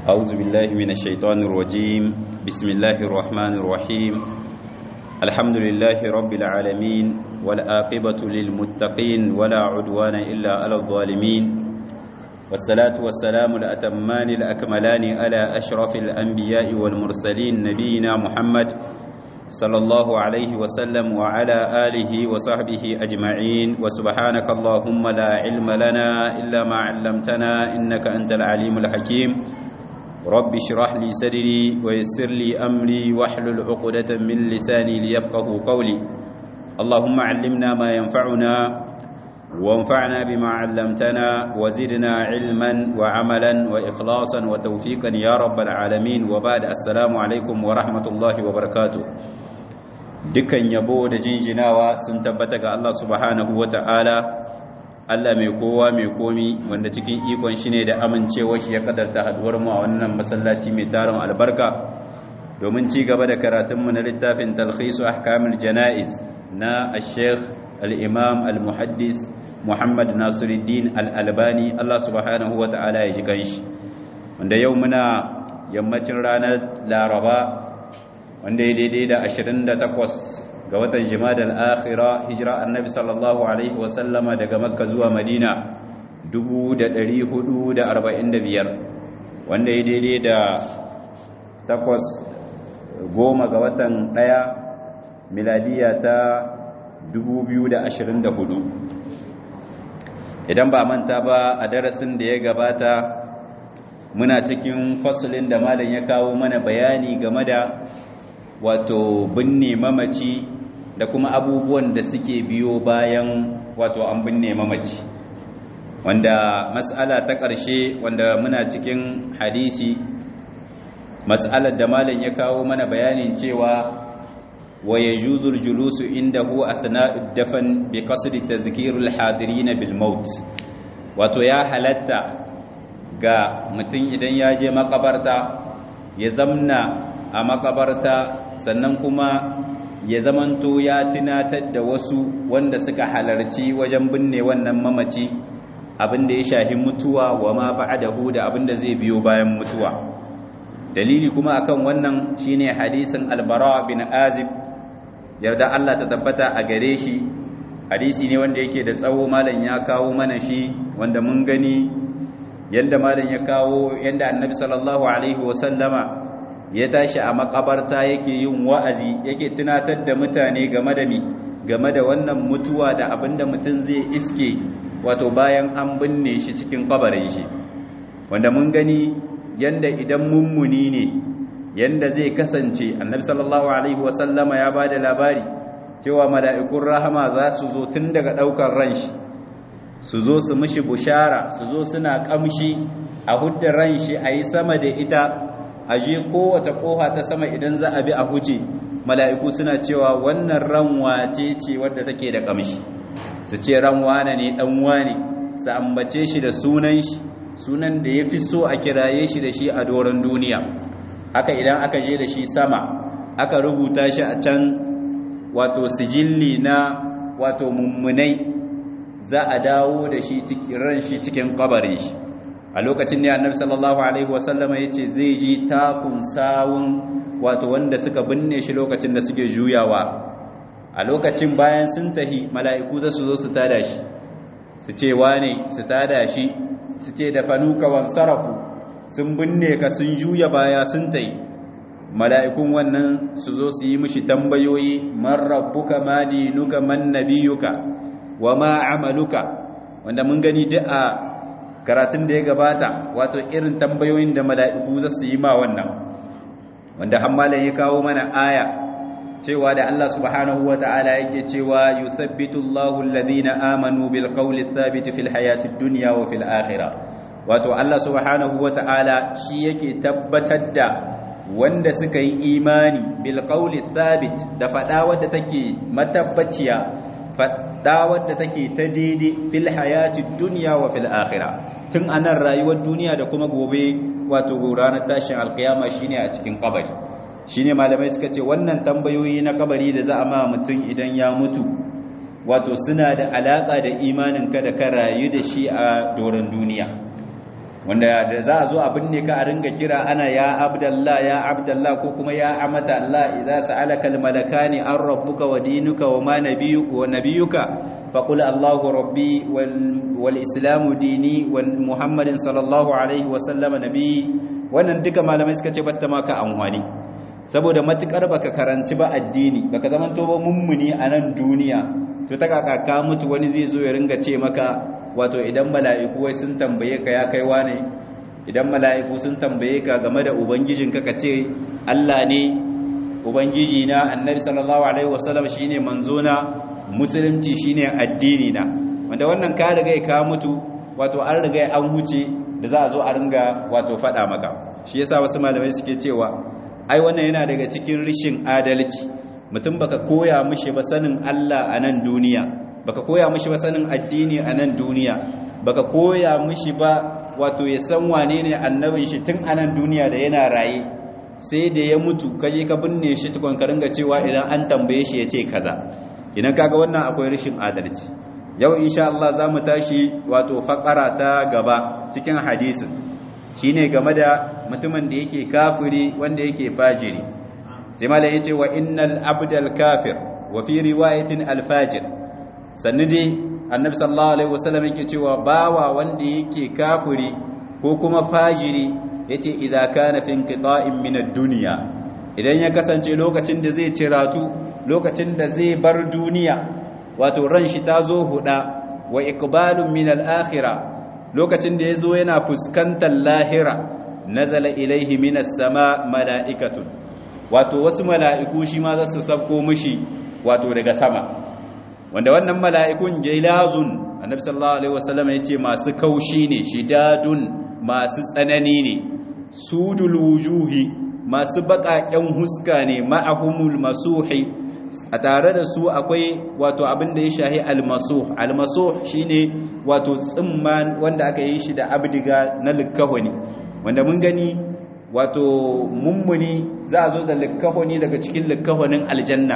أعوذ بالله من الشيطان الرجيم بسم الله الرحمن الرحيم الحمد لله رب العالمين والآقبة للمتقين ولا عدوان إلا على الظالمين والصلاة والسلام الأتمان الأكملان على أشرف الأنبياء والمرسلين نبينا محمد صلى الله عليه وسلم وعلى آله وصحبه أجمعين وسبحانك اللهم لا علم لنا إلا ما علمتنا إنك أنت العليم الحكيم رب اشرح لي صدري ويسر لي أمري واحلل عقدة من لساني ليفقه قولي اللهم علمنا ما ينفعنا وانفعنا بما علمتنا وزدنا علما وعملا وإخلاصا وتوفيقا يا رب العالمين وبعد السلام عليكم ورحمة الله وبركاته dukkan yabo da jinjinawa sun tabbata ga Allah subhanahu wata'ala Allah mai kowa mai komi wanda cikin ikon shi ne da amincewa shi ya kadarta haduwar mu a wannan masallaci mai tarin albarka domin ci gaba da karatunmu na littafin talhisu ahkamul janaiz na al-sheikh al-imam al-muhaddis Muhammad Nasiruddin al-Albani Allah subhanahu wata'ala ya ji kanshi wanda yau muna yammacin ranar Laraba wanda ya daidai da 28 ga watan Jumadal Akhira hijira Annabi sallallahu alaihi wasallama daga Makka zuwa Madina 1445 wanda ya daidai da takwas goma ga watan ɗaya miladiya ta 2024 idan ba manta ba a darasin da ya gabata muna cikin fasulin da malam ya kawo mana bayani game da wato binne mamaci da kuma abubuwan da suke biyo bayan wato an binne mamaci wanda mas'ala ta ƙarshe wanda muna cikin hadisi mas'alar da malam ya kawo mana bayanin cewa wa yajuzu al-julusu indahu athna'u ad-dafn bi qasdi tadhkir al-hadirin bil maut wato ya halatta ga mutum idan ya je makabarta ya zamna a makabarta sannan kuma ya zamanto ya tunatar da wasu wanda suka halarci wajen binne wannan mamaci abinda ya shahi mutuwa wa ma ba'dahu da abinda zai biyo bayan mutuwa dalili kuma akan wannan shine hadisin albara bin azib yarda Allah ta tabbata a gare shi hadisi ne wanda yake da tsawo malam ya kawo mana shi wanda mun gani yanda malam ya kawo yanda annabi sallallahu alaihi wasallama ya tashi a makabarta yake yin wa'azi yake tunatar da mutane game da mi game da wannan mutuwa da abinda mutum zai iske wato bayan an binne shi cikin kabarin shi wanda mun gani yanda idan mummuni ne yanda zai kasance annabi sallallahu alaihi wasallama ya bada labari cewa mala'ikun rahama za su zo tun daga daukar ran shi su zo su mishi bushara su zo suna kamshi a hudda ran shi a yi sama da ita a je kowace koha ta sama idan za a bi a huce mala'iku suna cewa wannan ran wace ce wadda take da kamshi su ce ran wane ne dan wane su ambace shi da sunan shi sunan da ya fi so a kiraye shi da shi a doron duniya haka idan aka je da shi sama aka rubuta shi a can wato sijilli na wato mummunai za a dawo da shi ran shi cikin kabarin shi a lokacin ne annabi sallallahu alaihi wasallama yace zai ji takun sawun wato wanda suka binne shi lokacin da suke juyawa a lokacin bayan sun tahi mala'iku za su zo su tada shi su ce wane su tada shi su ce da fanuka wan sarafu sun binne ka sun juya baya sun tayi mala'ikun wannan su zo su yi mishi tambayoyi man rabbuka ma dinuka man nabiyuka wa ma amaluka wanda mun gani duk a karatun da ya gabata wato irin tambayoyin da mala'iku za su yi ma wannan wanda hammalan ya kawo mana aya cewa da Allah subhanahu wa ta'ala yake cewa yusabbitu Allahu alladhina amanu bil qawli thabit fil hayati dunya wa fil akhirah wato Allah subhanahu wa ta'ala shi yake tabbatar da wanda suka yi imani bil qawli thabit da fada wadda take matabbaciya fada wadda take ta daidai fil hayati dunya wa fil akhirah tun anan rayuwar duniya da kuma gobe wato ranar tashin alkiyama shine a cikin kabari shine malamai suka ce wannan tambayoyi na kabari da za a ma mutum idan ya mutu wato suna da alaka da imaninka da ka rayu da shi a doron duniya wanda da za a zo a binne ka a ringa kira ana ya abdallah ya abdallah ko kuma ya amata Allah idza sa'alaka almalakani an rabbuka wa dinuka wa ma nabiyuka wa nabiyuka faqul Allahu rabbi wal islamu dini wal muhammadin sallallahu alaihi wa sallama nabi wannan duka malamai suka ce batta maka amfani saboda matukar baka karanci ba addini baka zaman to ba mummuni a nan duniya to ta kaka ka mutu wani zai zo ya ringa ce maka wato idan mala'iku wai sun tambaye ka ya kai wane idan mala'iku sun tambaye ka game da ubangijinka ka ce Allah ne ubangiji na annabi sallallahu alaihi wasallam shine manzo na musulunci shine addini na wanda wannan ka riga ka mutu wato an riga an huce da za a zo a ringa wato fada maka shi yasa wasu malamai suke cewa ai wannan yana daga cikin rishin adalci mutum baka koya mishi ba sanin Allah a nan duniya baka koya mishi ba sanin addini a nan duniya baka koya mishi ba wato ya san wane ne annabin shi tun a nan duniya da yana raye sai da ya mutu kaje ka binne shi tukun ka ringa cewa idan an tambaye shi ya ce kaza idan kaga wannan akwai rashin adalci yau insha Allah za mu tashi wato fakara ta gaba cikin hadisin shine game da mutumin da yake kafiri wanda yake fajiri sai malai yace wa innal abdal kafir wa fi riwayatin al fajir sannu dai annabi sallallahu alaihi wasallam yake cewa bawa wanda yake kafiri ko kuma fajiri yace idza kana fi inqita'in min ad-dunya idan ya kasance lokacin da zai ciratu lokacin da zai bar duniya wato ran shi ta zo huda wa iqbalun min al-akhirah lokacin da yazo yana fuskantar lahira nazala ilaihi minas sama mala'ikatun wato wasu mala'iku shi ma za su sabko mishi wato daga sama wanda wannan mala'ikun jailazun annabi sallallahu alaihi wasallam yace masu kaushi ne shidadun masu tsanani ne sudul wujuhi masu baƙaƙen huska ne ma'ahumul masuhi a tare da su akwai wato abin da ya shahi almasuh almasuh shine wato tsimman wanda aka yi shi da abdiga na likkahoni wanda mun gani wato mummuni za a zo da likkahoni daga cikin likkahonin aljanna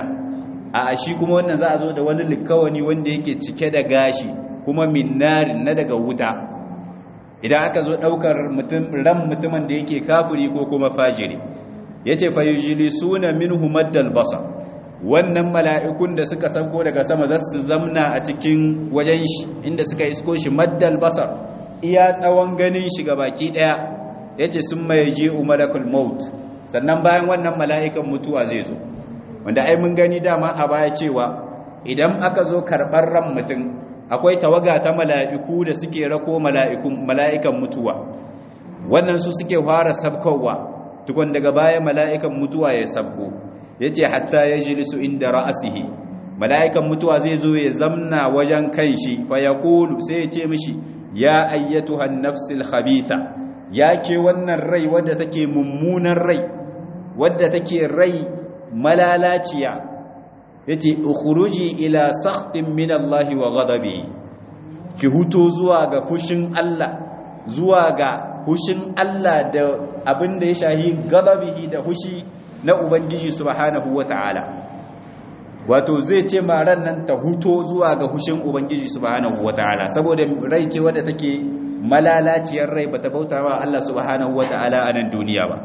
a shi kuma wannan za a zo da wani likkahoni wanda yake cike da gashi kuma minnarin na daga wuta idan aka zo daukar ran mutumin da yake kafiri ko kuma fajiri yace fayujlisuna minhu maddal basar wannan mala'ikun da suka sauko daga sama za su zamna a cikin wajen shi inda suka isko shi maddal basar iya tsawon ganin shi ga baki daya yace sun mai je umarakul maut sannan bayan wannan mala'ikan mutuwa zai zo wanda ai mun gani dama a baya cewa idan aka zo karɓar ran mutum akwai tawaga ta mala'iku da suke rako mala'ikan mutuwa wannan su suke fara sabkowa tukun daga baya mala'ikan mutuwa ya sabko ya ce hatta ya jilisu inda ra'asihi mala'ikan mutuwa zai zo ya zamna wajen kan shi fa ya kulu sai ya ce mishi ya ayyatu hannafsil khabitha ya ke wannan rai wadda take mummunan rai wadda take rai malalaciya ya ce ukhruji ila sakhtin min Allah wa ghadabi ki huto zuwa ga fushin Allah zuwa ga hushin Allah da abin da ya shahi ghadabihi da hushi na Ubangiji subhanahu wa ta'ala wato zai ce maran nan ta huto zuwa ga hushin Ubangiji subhanahu wa ta'ala saboda rai ce wadda take malalaciyar rai bata bauta wa Allah subhanahu wa ta'ala a nan duniya ba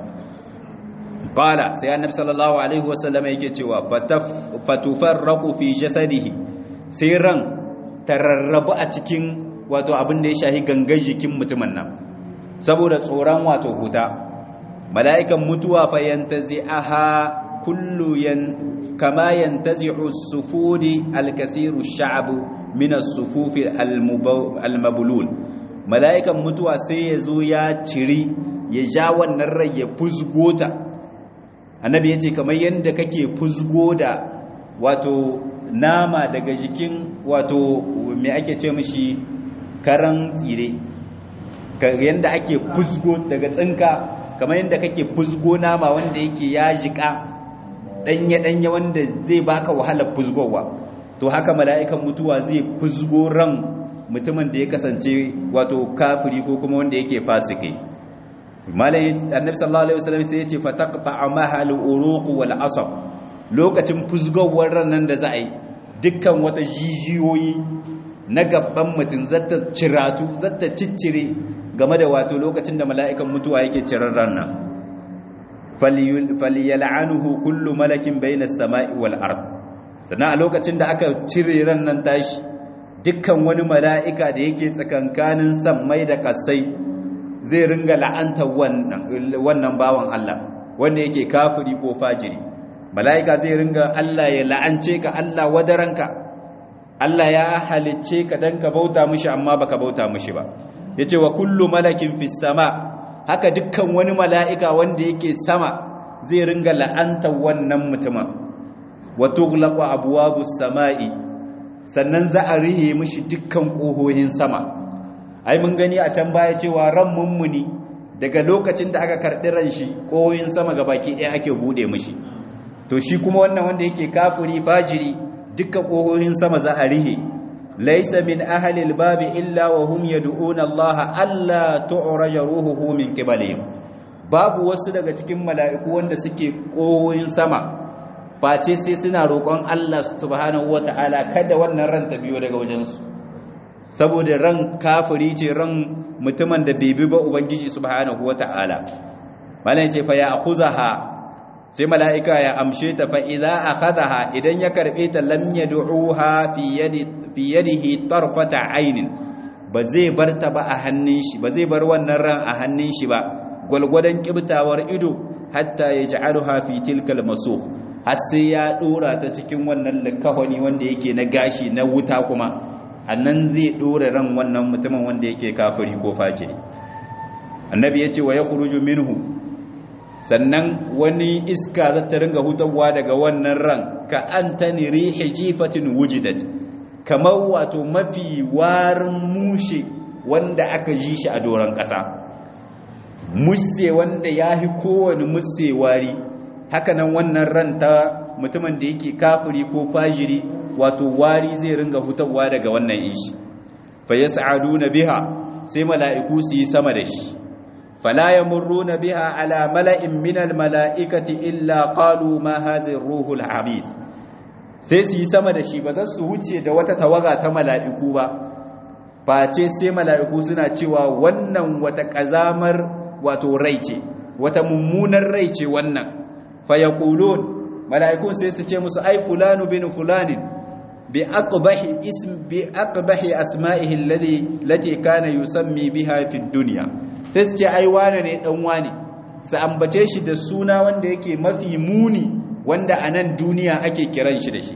qala sai annabi sallallahu alaihi wasallam yake cewa fatufarraqu fi jasadihi sai ran tararrabu a cikin wato abin da ya shahi gangan jikin mutumin nan saboda tsoron wato huta mala'ikan mutuwa fa yantazi'aha kullu yan kama yantazi'u as-sufudi al-kasiru ash-sha'bu min as-sufufi al-mabulul mala'ikan mutuwa sai ya zo ya ciri ya ja wannan rai ya fusgota annabi yace kamar yanda kake fusgo da wato nama daga jikin wato me ake ce mishi karan tsire yanda ake fusgo daga tsinka kamar yadda kake fusgo nama wanda yake ya jika danye-danye wanda zai baka wahalar fusgowa to haka mala'ikan mutuwa zai fusgo ran mutumin da ya kasance wato kafiri ko kuma wanda yake fasike malai annabi sallallahu alaihi wasallam sai ya ce fataqta mahal uruq wal asab lokacin fusgowar ran nan da za a yi dukkan wata jijiyoyi na gaban mutum zata ciratu zata ciccire game da wato lokacin da mala'ikan mutuwa yake cirar ranna falyal'anuhu kullu malakin bayna as-sama'i wal ard sannan a lokacin da aka cire ran nan tashi dukkan wani mala'ika da yake tsakankanin sammai da kasai zai ringa la'anta wannan wannan bawan Allah wanda yake kafiri ko fajiri mala'ika zai ringa Allah ya la'ance ka Allah wadaranka Allah ya halicce ka dan ka bauta mishi amma baka bauta mishi ba yace wa kullu malakin fis sama haka dukkan wani mala'ika wanda yake sama zai ringa la'anta wannan mutumin wa tughlaqu abwabus sama'i sannan za a rihe mishi dukkan kohohin sama ai mun gani a can baya cewa ran mummuni daga lokacin da aka karɓi ran shi kohohin sama gabaki ɗaya ake bude mishi to shi kuma wannan wanda yake kafiri fajiri dukkan kohohin sama za a rihe laysa min ahli albabi illa wa hum yad'una Allah alla tu'raja ruhuhu min qibalihim babu wasu daga cikin mala'iku wanda suke kohohin sama face sai suna roƙon Allah subhanahu wata'ala kada wannan ran ta biyo daga wajensu saboda ran kafiri ce ran mutumin da bai bi ba ubangiji subhanahu wata'ala malan ce fa ya akhuzaha sai mala'ika ya amshe ta fa idza akhadha idan ya karbe ta lam yad'uha fi yadi fi yadihi tarfata aynin ba zai bar ta ba a hannun shi ba zai bar wannan ran a hannun shi ba gwalgwadon kibtawar ido hatta yaj'aluha fi tilkal masukh har sai ya dora ta cikin wannan likahoni wanda yake na gashi na wuta kuma annan zai dora ran wannan mutumin wanda yake kafiri ko fajiri annabi yace wa yakhruju minhu sannan wani iska za ta ringa hutawa daga wannan ran ka antani rihi jifatin wujidat kamar wato mafi warin mushe wanda aka ji shi a doron ƙasa musse wanda ya fi kowane musse wari hakanan wannan ran ta mutumin da yake kafiri ko fajiri wato wari zai ringa hutawa daga wannan ishi fa yas'aduna biha sai mala'iku su yi sama da shi fala yamurruna biha ala mala'in min mala'ikati illa qalu ma hadhihi ruhul habith sai su yi sama da shi ba za su wuce da wata tawaga ta mala'iku ba face sai mala'iku suna cewa wannan wata kazamar wato rai ce wata mummunar rai ce wannan fayaqulun mala'ikun sai su ce musu ai fulanu bin fulanin bi aqbahi ism bi aqbahi asma'ihi alladhi lati kana yusammi biha fi dunya sai su ce ai wane ne dan wane su ambace shi da suna wanda yake mafi muni wanda a nan duniya ake kiran shi da shi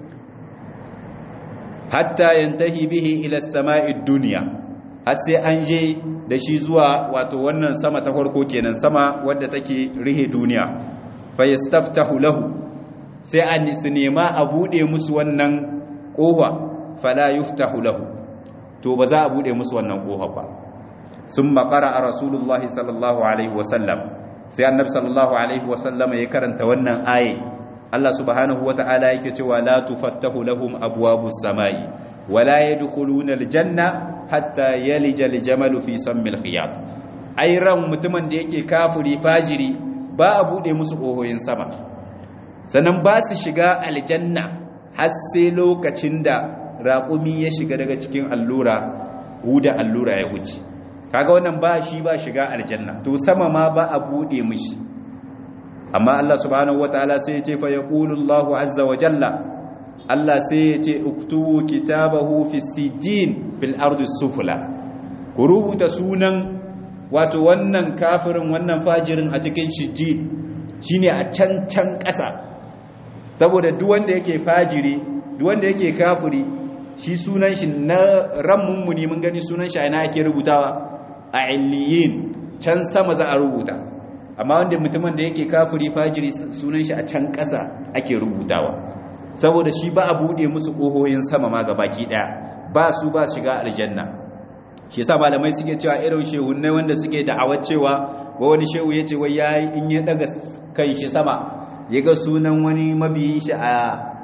hatta yantahi bihi ila as-sama'i dunya har sai an je da shi zuwa wato wannan sama ta farko kenan sama wadda take rihe duniya fayastaftahu lahu sai an su nema a bude musu wannan kofa fala yuftahu lahu to ba za a bude musu wannan kofa ba summa qara'a rasulullah sallallahu alaihi wasallam sai annabi sallallahu alaihi wasallam ya karanta wannan aye Allah subhanahu wataala yake cewa la tufattahu lahum abwabus samai wala yadkhuluna aljanna hatta yalija aljamalu fi sammil khiyam ai ran mutumin da yake kafiri fajiri ba a buɗe musu ƙohoyin sama sannan ba su shiga aljanna har sai lokacin da raƙumi ya shiga daga cikin allura huda allura ya wuce kaga wannan ba shi ba shiga aljanna to sama ma ba a buɗe mishi amma Allah subhanahu wataala sai ya ce fa yaqulu Allahu azza wa jalla Allah sai ya ce uktubu kitabahu fi sijjin fil ardi sufla ku rubuta sunan wato wannan kafirin wannan fajirin a cikin shijji shine a can can ƙasa saboda duk wanda yake fajiri duk wanda yake kafiri shi sunan shi na ran mummuni mun gani sunan shi ina ake rubutawa a illiyin can sama za a rubuta amma wanda mutumin da yake kafiri fajiri sunan shi a can ƙasa ake rubutawa saboda shi ba a bude musu ƙohoyin sama ma gabaki ɗaya ba su ba shiga aljanna shi yasa malamai suke cewa irin shehunai wanda suke da'awar cewa wa wani shehu ya ce wai yayi in ya daga kan shi sama ya ga sunan wani mabiyin shi a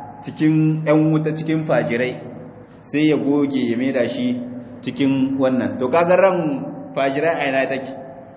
cikin yan wuta cikin fajirai sai ya goge ya maida shi cikin wannan to kaga ran fajirai a yana take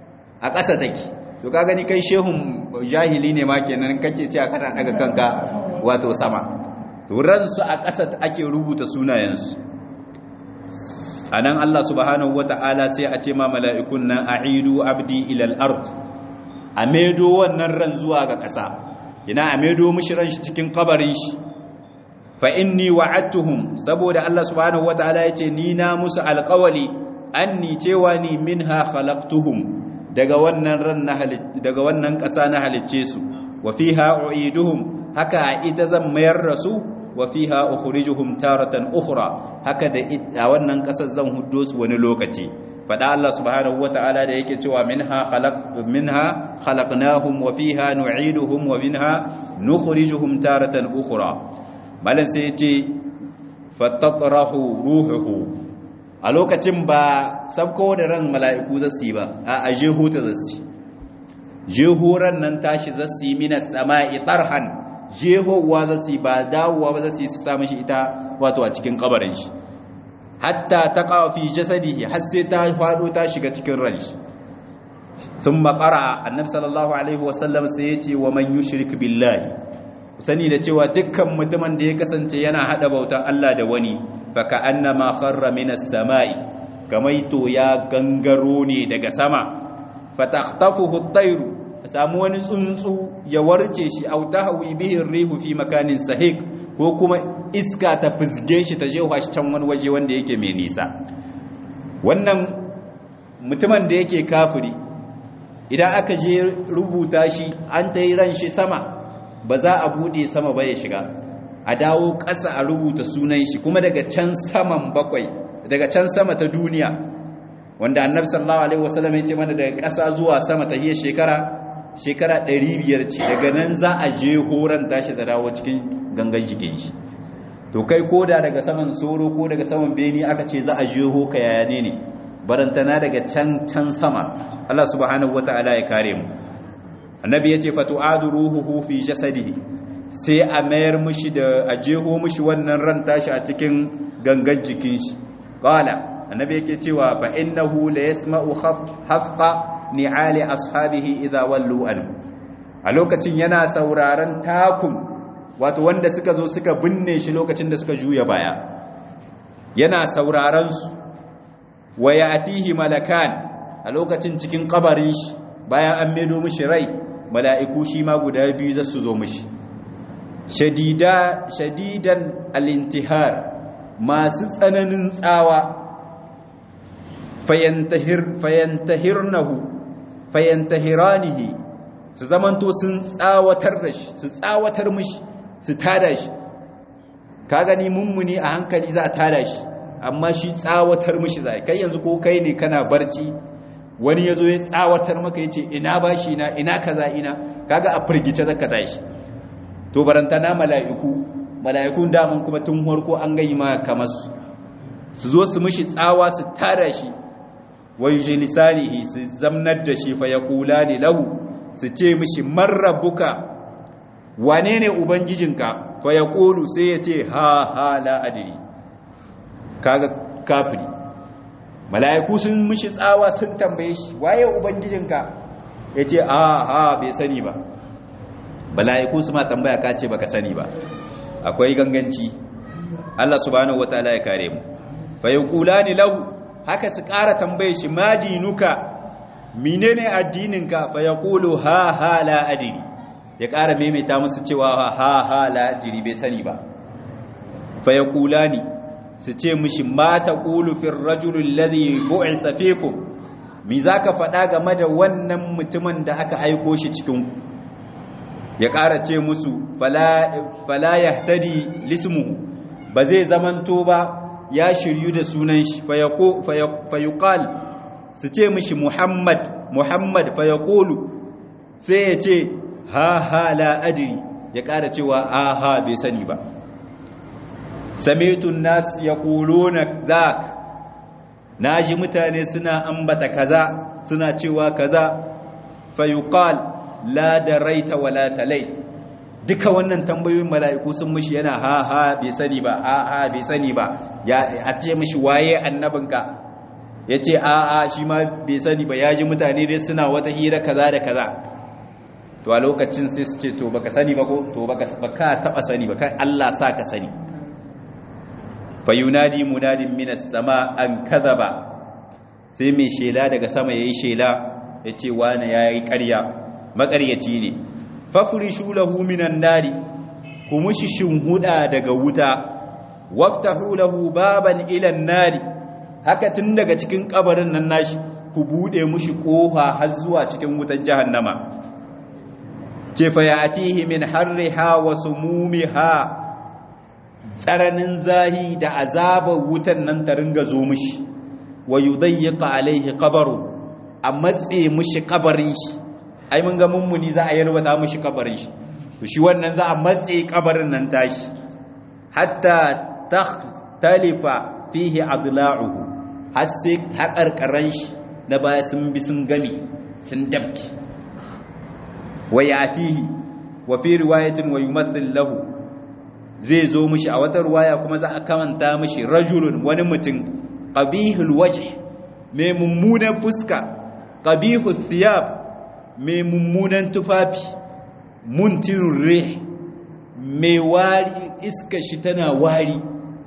a ƙasa take to kaga ni kai shehun jahili ne ma kenan kake cewa kana daga kanka wato sama to ransu a ƙasa ake rubuta sunayensu anan Allah subhanahu wata'ala sai a ce ma mala'ikun nan a'idu abdi ilal ard a medo wannan ran zuwa ga ƙasa ina a medo mishi ran shi cikin kabarin shi fa inni wa'adtuhum saboda Allah subhanahu wata'ala yace ni na musu alƙawali anni cewa ni minha khalaqtuhum daga wannan ran na daga wannan ƙasa na halicce su wa fiha u'iduhum haka ita zan mayar da su wa fiha ukhrijuhum taratan ukhra haka da a wannan kasar zan huddo su wani lokaci fada Allah subhanahu wataala da yake cewa minha khalaq minha khalaqnahum wa fiha nu'iduhum wa minha nukhrijuhum taratan ukhra malan sai yace fatatrahu ruhuhu a lokacin ba sabko da ran mala'iku zasu ba a aje huta zasu jehoran nan tashi zasu minas sama'i tarhan jehowa za su yi ba dawowa ba za su yi su samun shi ita wato a cikin kabarin shi hatta ta kawafi jasadi har sai ta faɗo ta shiga cikin ran shi sun makara annabi sallallahu alaihi wasallam sai ya ce wa man yushrik billahi sani da cewa dukkan mutumin da ya kasance yana hada bautan Allah da wani fa ka annama kharra minas samai kamai to ya gangaro ne daga sama fa takhtafuhu at-tayru samu wani tsuntsu ya warce shi au tahwi bihi rihu fi makanin sahik ko kuma iska ta fizge shi ta jefa shi can wani waje wanda yake mai nisa wannan mutumin da yake kafiri idan aka je rubuta shi an ta yi ran shi sama ba za a bude sama ba ya shiga a dawo ƙasa a rubuta sunan shi kuma daga can saman bakwai daga can sama ta duniya wanda annabi sallallahu alaihi wasallam ya ce mana daga ƙasa zuwa sama ta hiyar shekara shekara 500 ce daga nan za a je horon tashi da dawo cikin gangan jikin shi to kai koda daga saman soro ko daga saman beni aka ce za a je ho ka yaya ne ne barantana daga can can sama Allah subhanahu wataala ya kare mu annabi yace fatu'adu ruhuhu fi jasadihi sai a mayar mushi da a jeho mushi wannan ran tashi a cikin gangan jikin shi qala annabi yake cewa fa innahu la yasma'u haqqa ni'ali ashabihi idha wallu an a lokacin yana sauraron takun wato wanda suka zo suka binne shi lokacin da suka juya baya yana sauraron su wa ya'tihi malakan a lokacin cikin kabarin shi bayan an medo mishi rai mala'iku shi ma guda biyu za su zo mishi shadida shadidan al-intihar masu tsananin tsawa fayantahir fayantahirnahu fayantahiranihi su zamanto sun tsawatar da shi su tsawatar mishi su tada shi ka gani mummuni a hankali za a tada shi amma shi tsawatar mishi zai kai yanzu ko kai ne kana barci wani ya zo ya tsawatar maka ya ce ina bashi na ina kaza ina kaga a firgice zaka tashi to barantana mala'iku mala'ikun daman kuma tun harko an gayi ma kamar su su zo su mishi tsawa su tada shi wa yujlisanihi su zamnar da shi fa yaqulani lahu su ce mishi marrabuka wane ne ubangijinka fa yaqulu sai ya ce ha ha la adri kaga kafiri mala'iku sun mishi tsawa sun tambaye shi waye ubangijinka yace a ha bai sani ba mala'iku su ma tambaya ka ce baka sani ba akwai ganganci Allah subhanahu wataala ya kare mu fa yaqulani lahu haka su ƙara tambaye shi ma dinuka menene addininka fa yaqulu ha ha la adri ya ƙara maimaita musu cewa ha ha la adri bai sani ba fa yaqulani su ce mishi ma taqulu fir rajul alladhi bu'itha fikum mi zaka faɗa game da wannan mutumin da aka aiko shi cikin ku ya ƙara ce musu fala yahtadi lismuhu ba zai zamanto ba ya shiryu da sunan shi fayuqal su ce mishi muhammad muhammad fayaqulu sai ya ce ha ha la adri ya ƙara cewa a ha bai sani ba samitun nas yaquluna zak naji mutane suna ambata kaza suna cewa kaza fayuqal la daraita wala talait duka wannan tambayoyin mala'iku sun mishi yana ha ha bai sani ba a ha bai sani ba ya a ce mishi waye annabinka ya ce a a shi ma bai sani ba ya ji mutane dai suna wata hira kaza da kaza to a lokacin sai su ce to baka sani ba ko to baka baka taba sani ba kai Allah sa ka sani fayunadi munadin minas sama an kadhaba sai mai shela daga sama yayi shela yace wani yayi ƙarya maƙaryaci ne fafurishu lahu minan nari ku mushi shinhuda daga wuta waftahu lahu baban ila nari haka tun daga cikin kabarin nan nashi ku bude mushi kofa har zuwa cikin wutan jahannama ce fa ya'tihi min harriha wa sumumiha tsaranin zahi da azabar wutan nan ta ringa zo mushi wa yudayyiqa alaihi qabru a matse mushi kabarin shi ai mun ga mummuni za a yarwata mushi kabarin shi to shi wannan za a matse kabarin nan tashi hatta takhtalifa fihi adla'uhu har sai haƙarƙaran shi na baya sun bi sun gami sun dabki wa yatihi wa fi riwayatin wa yumathil lahu zai zo mishi a wata riwaya kuma za a kamanta mishi rajulun wani mutum qabihul wajh mai mummunan fuska qabihul thiyab mai mummunan tufafi muntirur rih mai wari iska shi tana wari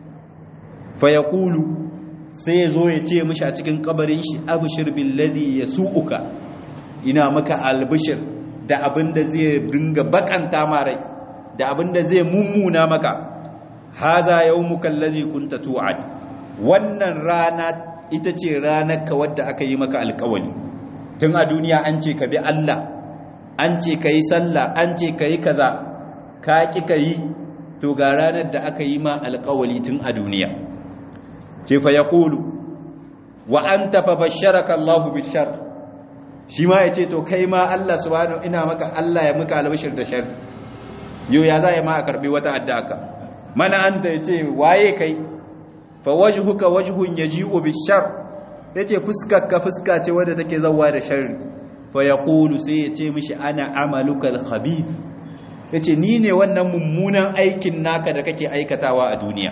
fa yaqulu sai zo ya ce mishi a cikin kabarin shi abshir billadhi yasuuka ina maka albishir da abinda zai ringa bakanta ma rai da abinda zai mummuna maka haza yawmuka allazi kunta tu'ad wannan rana ita ce ranar ka wadda aka yi maka alkawali tun a duniya an ce ka bi Allah an ce ka yi sallah an ce ka yi kaza ka ki ka yi to ga ranar da aka yi ma alkawali tun a duniya ce fa ya kulu wa an tafa basharaka Allahu bishar shi ma ya ce to kai ma Allah subhanahu ina maka Allah ya muka albashir da shar yau ya za ya ma a karbi wata addaka mana anta ya ce waye kai fa wajhuka wajhun yaji'u bishar yace fuskar ka fuska ce wadda take zawa da sharri fa yaqulu sai yace mishi ana amaluka al-khabith yace ni ne wannan mummunan aikin naka da kake aikatawa a duniya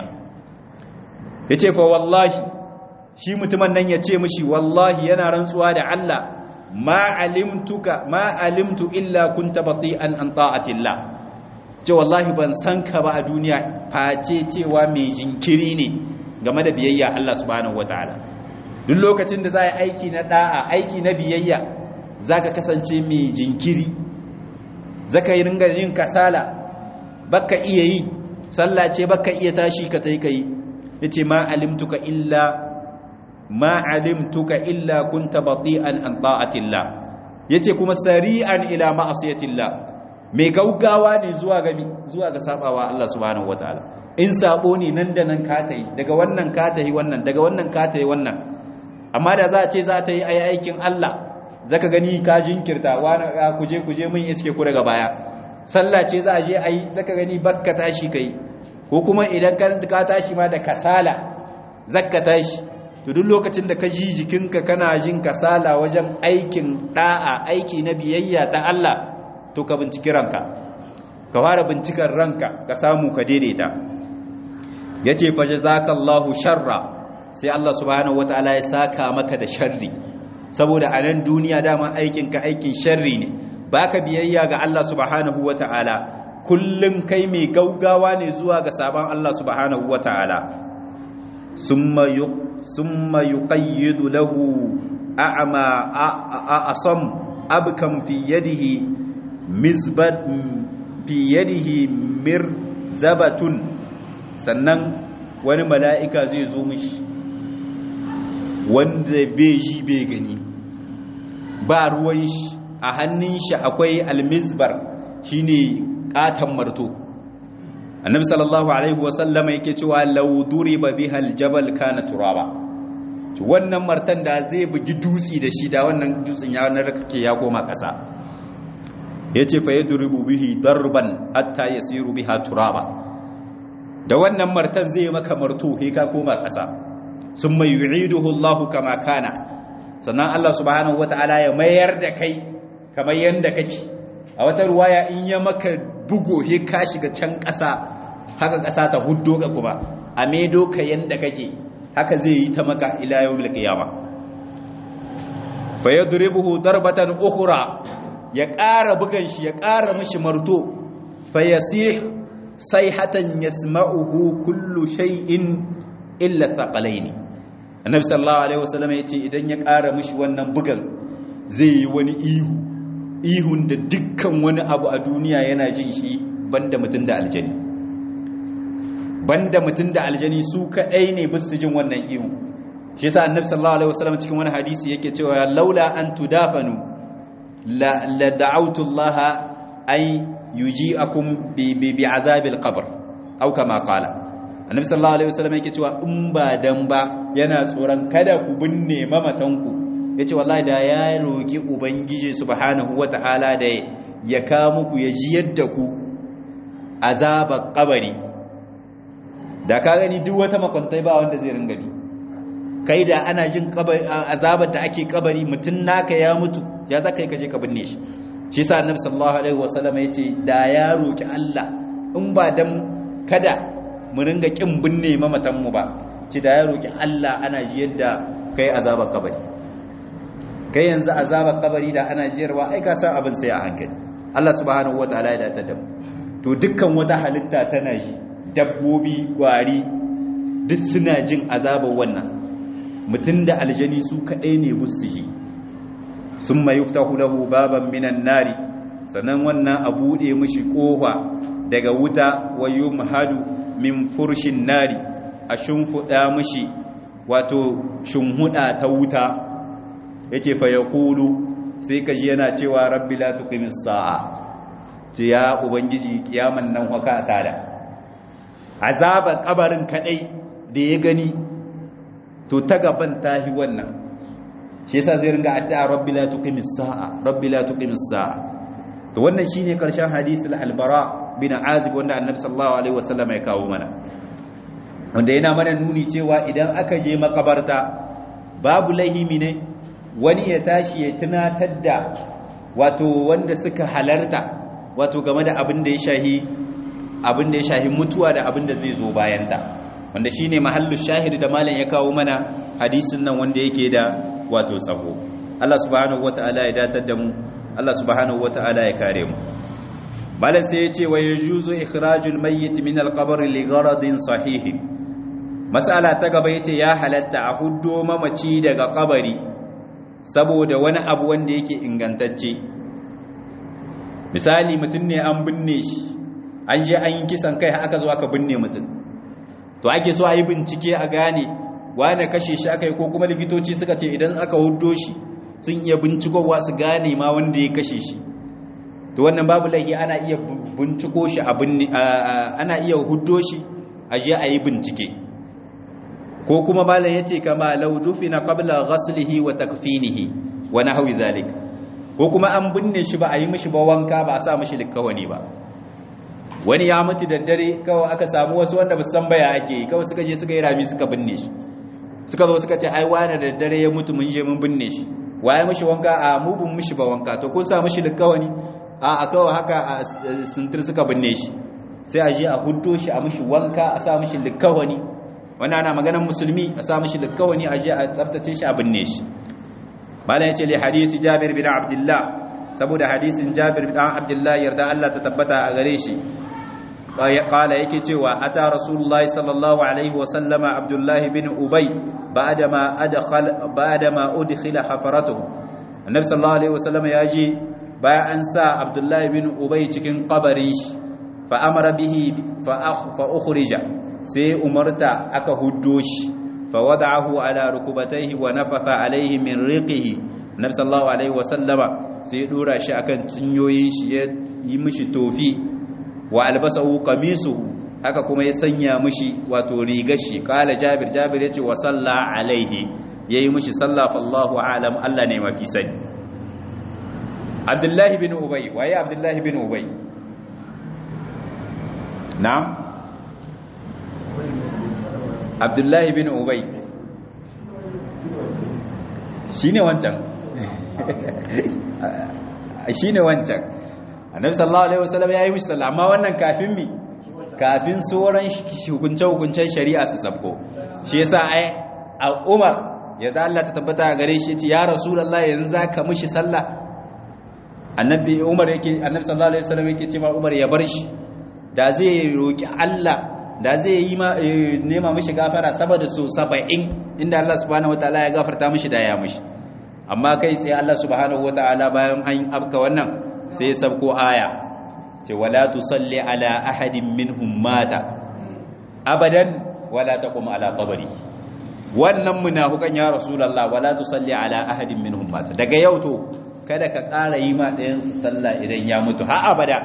yace fa wallahi shi mutumin nan yace mishi wallahi yana rantsuwa da Allah ma alimtuka ma alimtu illa kunta bati'an an ta'atillah ce wallahi ban san ka ba a duniya face cewa mai jinkiri ne game da biyayya Allah subhanahu wataala duk lokacin da za a yi aiki na da'a aiki na biyayya zaka kasance mai jinkiri zaka yi ringa yin kasala baka iya yi sallah ce baka iya tashi ka tai kai yace ma alimtuka illa ma alimtuka illa kunta bati'an an ta'atillah yace kuma sari'an ila ma'asiyatillah mai gaugawa ne zuwa ga zuwa ga sabawa Allah subhanahu wataala in sabo ne nan da nan ka tayi daga wannan ka tayi wannan daga wannan ka tayi wannan amma da za a ce za ta yi ai aikin Allah zaka gani ka jinkirta wani kuje kuje mun iske ku daga baya sallah ce za a je ai zaka gani bakka tashi kai ko kuma idan ka tashi ma da kasala zakka tashi to duk lokacin da ka ji jikinka kana jin kasala wajen aikin da'a aiki na biyayya ta Allah to ka binciki ranka ka fara bincikan ranka ka samu ka daidaita yace fa jazakallahu sharra sai Allah subhanahu wataala ya saka maka da sharri saboda a nan duniya dama aikin ka aikin sharri ne baka biyayya ga Allah subhanahu wataala kullun kai mai gaugawa ne zuwa ga sabon Allah subhanahu wataala summa summa yuqayyidu lahu a'ma a'asam abkam fi yadihi mizbat fi yadihi mirzabatun sannan wani mala'ika zai zo mishi wanda bai ji bai gani ba ruwan shi a hannun shi akwai almizbar shine katan marto annabi sallallahu alaihi wasallama yake cewa law duriba biha aljabal kana turaba wannan martan da zai bugi dutsi da shi da wannan dutsin ya narkake ya koma kasa yace fa yadribu bihi darban hatta yasiru biha turaba da wannan martan zai maka marto he ka koma kasa summa yu'iduhu Allahu kama kana sannan Allah subhanahu wataala ya mayar da kai kamar yanda kake a wata ruwaya in ya maka bugo he ka shiga can kasa haka kasa ta huddo ka kuma a medo ka yanda kake haka zai yi ta maka ila yawmil qiyama fa yadribuhu darbatan ukhra ya ƙara bugan shi ya ƙara mishi marto fa yasih sayhatan yasma'uhu kullu shay'in illa thaqalaini annabi sallallahu alaihi wasallam yace idan ya ƙara mishi wannan bugan zai yi wani ihu ihun da dukkan wani abu a duniya yana jin shi banda mutum da aljani banda mutum da aljani su kadai ne bisu jin wannan ihu shi yasa annabi sallallahu alaihi wasallam cikin wani hadisi yake cewa laula an tudafanu la la da'awtu Allah ay yuji'akum bi bi, bi azabil qabr aw kama qala annabi sallallahu alaihi wasallam yake cewa in ba dan ba yana tsoron kada ku binne mamatanku yace wallahi da ya roki ubangiji subhanahu wataala da ya ka muku ya ji yadda ku azabar kabari da ka gani duk wata makwantai ba wanda zai ringa bi kai da ana jin azabar da ake kabari mutum naka ya mutu ya za kai kaje ka binne shi shi sa annabi sallallahu alaihi wasallam yace da ya roki Allah in ba dan kada mu ringa kin binne mamatan mu ba ci da ya roki Allah ana ji yadda kai azabar kabari kai yanzu azabar kabari da ana jiyarwa ai ka san abin sai a hankali Allah subhanahu wataala ya dace da mu to dukkan wata halitta tana ji dabbobi gwari duk suna jin azabar wannan mutum da aljani su kaɗai ne busu shi sun mai yuftahu lahu baban minan nari sannan wannan a buɗe mishi ƙofa daga wuta wayo mahadu min furshin nari a shimfiɗa mishi wato shimhuɗa ta wuta ya ce fa ya kulu sai ka ji yana cewa rabbi la tuqimis sa'a ce ya ubangiji kiyaman nan haka tada azabar kabarin kadai da ya gani to ta gaban tahi wannan shi yasa zai ringa addu'a rabbi la tuqimis sa'a rabbi la tuqimis sa'a to wannan shine karshen hadisul albara bin azib wanda annabi sallallahu alaihi wasallam ya kawo mana wanda yana mana nuni cewa idan aka je makabarta babu lahimi ne wani ya tashi ya tunatar da wato wanda suka halarta wato game da abin da ya shahi abin da ya shahi mutuwa da abin da zai zo bayan ta wanda shine mahallu shahid da malam ya kawo mana hadisin nan wanda yake da wato tsaho Allah subhanahu wataala ya datar da mu Allah subhanahu wataala ya kare mu malam sai ya ce wa yajuzu ikhrajul mayyit min al-qabr li gharadin sahih mas'ala ta gaba yace ya halatta a huddo mamaci daga kabari saboda wani abu wanda yake ingantacce misali mutum ne an binne shi an je an yi kisan kai aka zo aka binne mutum to ake so a yi bincike a gane wane kashe shi aka yi ko kuma likitoci suka ce idan aka huddo shi sun iya bincikowa su gane ma wanda ya kashe shi to wannan babu laifi ana iya binciko shi ana iya huddo shi a je a yi bincike ko kuma malam yace kama law dufina qabla ghaslihi wa takfinihi wa nahwi zalik ko kuma an binne shi ba a yi mishi ba wanka ba a sa mishi likawani ba wani ya mutu da dare kawai aka samu wasu wanda ba san baya ake yi kawai suka je suka yi rami suka binne shi suka zo suka ce ai wani da dare ya mutu mun je mun binne shi waye mishi wanka a mu bin mishi ba wanka to kun sa mishi likawani a a kawai haka a sintir suka binne shi sai a je a huddo shi a mishi wanka a sa mishi likawani wannan ana maganar musulmi a sa mishi likawani a je a tsaftace shi a binne shi malam yace li hadisi Jabir bin Abdullah saboda hadisin Jabir bin Abdullah yarda Allah ta tabbata a gare shi qala yake cewa ata rasulullahi sallallahu alaihi wa sallama Abdullah bin Ubay ba'dama adkhala ba'dama udkhila hafaratuhu annabi sallallahu alaihi wa sallama yaji bayan an sa Abdullah bin Ubay cikin kabarin shi fa amara bihi fa fa ukhrija sai umarta aka huddo shi fa wada'ahu ala rukubatayhi wa nafatha alaihi min riqihi nabi sallallahu alaihi wasallama sai ya dora shi akan cinyoyin shi ya yi mishi tofi wa albasahu qamisuhu haka kuma ya sanya mishi wato rigar shi kala jabir jabir yace wa salla alaihi yayi mishi salla fallahu alam Allah ne mafi sani Abdullah bin Ubay waye Abdullah bin Ubay na'am Abdullah bin Ubay shine wancan shi ne wancan annabi sallallahu alaihi wasallam ya yi mishi sallah amma wannan kafin mi kafin sauran hukunce-hukuncen shari'a su sabko shi yasa ai a umar ya da Allah ta tabbata a gare shi ce ya rasulullah yanzu za ka mishi sallah annabi umar yake annabi sallallahu alaihi wasallam yake ce ma umar ya bar shi da zai roki Allah da zai yi nema mishi gafara saboda so 70 inda Allah subhanahu wataala ya gafarta mishi da ya mishi amma kai sai Allah subhanahu wataala bayan an abka wannan sai ya sabko aya ce wala tusalli ala ahadin minhum mata abadan wala taqum ala qabri wannan munafikan ya rasulullah wala tusalli ala ahadin minhum mata daga yau to kada ka ƙara yi ma ɗayan su sallah idan ya mutu har abada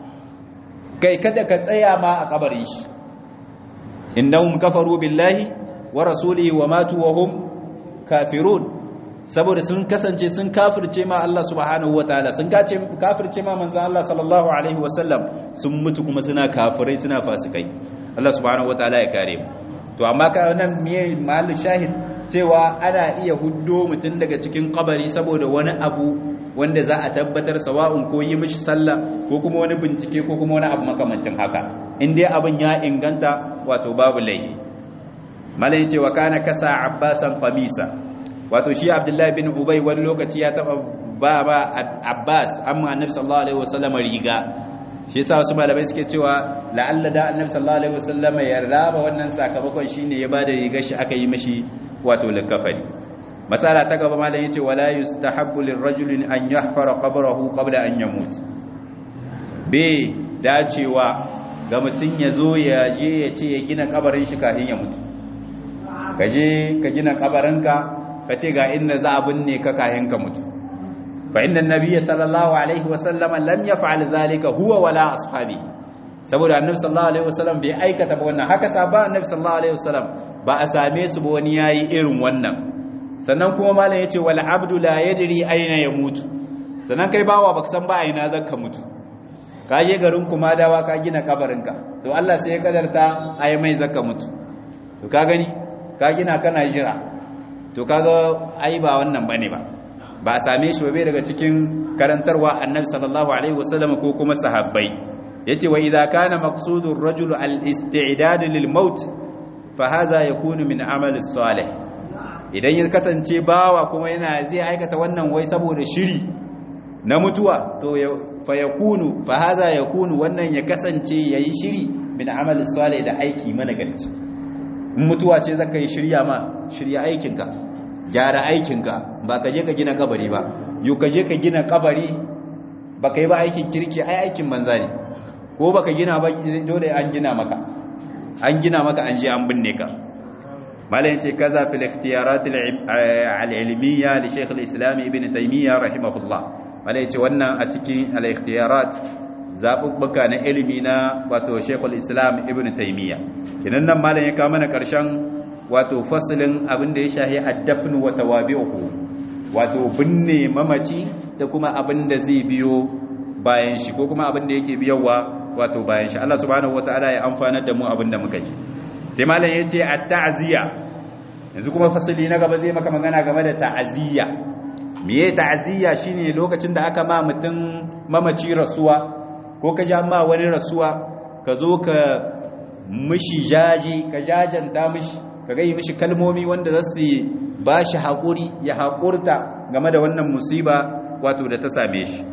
kai kada ka tsaya ma a kabarin shi innahum kafaru billahi wa rasulihi wa matu wa hum kafirun saboda sun kasance sun kafirce ma Allah subhanahu wataala sun kace kafirce ma manzon Allah sallallahu alaihi wasallam sun mutu kuma suna kafirai suna fasikai Allah subhanahu wataala ya kare mu to amma ka nan miye mahallin shahid cewa ana iya huddo mutum daga cikin kabari saboda wani abu wanda za a tabbatar sawa'un ko yi mishi sallah ko kuma wani bincike ko kuma wani abu makamancin haka in dai abin ya inganta wato babu laifi malai cewa kana kasa abbasan qamisa wato shi abdullahi bin ubay wani lokaci ya taba ba ba abbas amma annabi sallallahu alaihi wasallam riga shi yasa wasu malamai suke cewa la'alla da annabi sallallahu alaihi wasallam ya raba wannan sakamakon shine ya bada rigar shi aka yi mishi wato likafani masala ta gaba malam yace wala yustahabbu lirrajuli an yahfara qabrahu qabla an yamut be dacewa ga mutun yazo ya je ya ce ya gina kabarin shi kafin ya mutu kaje ka gina kabarinka ka ce ga inda za a binne ka kafin ka mutu fa inna nabiyya sallallahu alaihi wasallam lam yaf'al dhalika huwa wala ashabi saboda annabi sallallahu alaihi wasallam bai aikata ba wannan haka sahaba annabi sallallahu alaihi wasallam ba a same su ba wani yayi irin wannan sannan kuma malam yace wal abdu la yadri aina yamutu sannan kai bawa baka san ba aina zaka mutu ka je garin kuma dawa ka gina kabarinka to Allah sai ya kadarta ai mai zaka mutu to ka gani ka gina kana jira to kaga ai ba wannan bane ba ba a same shi ba bai daga cikin karantarwa annabi sallallahu alaihi wasallam ko kuma sahabbai yace wa idza kana maqsudur rajul al isti'dad lil maut fa hadha yakunu min amali salih idan ya kasance bawa kuma yana zai aikata wannan wai saboda shiri na mutuwa to fa yakunu fa hadha yakunu wannan ya kasance yayi shiri min amali salih da aiki managarci in mutuwa ce zaka yi shirya ma shirya aikinka gyara aikinka ba ka je ka gina kabari ba yau ka je ka gina kabari ba ka yi ba aikin kirki ai aikin banza ne ko ba ka gina ba dole an gina maka an gina maka an je an binne ka malayin ce kaza fil ikhtiyarat al-ilmiyya li shaykh al-islam ibn taymiyyah rahimahullah malayin ce wannan a cikin al-ikhtiyarat zabubbuka na ilimi na wato shaykh al-islam ibn taymiyyah kinan nan malayin ya kawo mana karshen wato fasalin abin da ya shahi addafin wa tawabi'uhu wato binne mamaci da kuma abin da zai biyo bayan shi ko kuma abin da yake biyowa wato bayan shi Allah subhanahu wataala ya amfana da mu abin da muka ji sai malam yace at-ta'ziya yanzu kuma fasali na gaba zai maka magana game da ta'ziya meye ta'ziya shine lokacin da aka ma mutum mamaci rasuwa ko ka ja ma wani rasuwa ka zo ka mishi jaji ka jajanta mishi ka gai mishi kalmomi wanda za su ba shi haƙuri ya haƙurta game da wannan musiba wato da ta same shi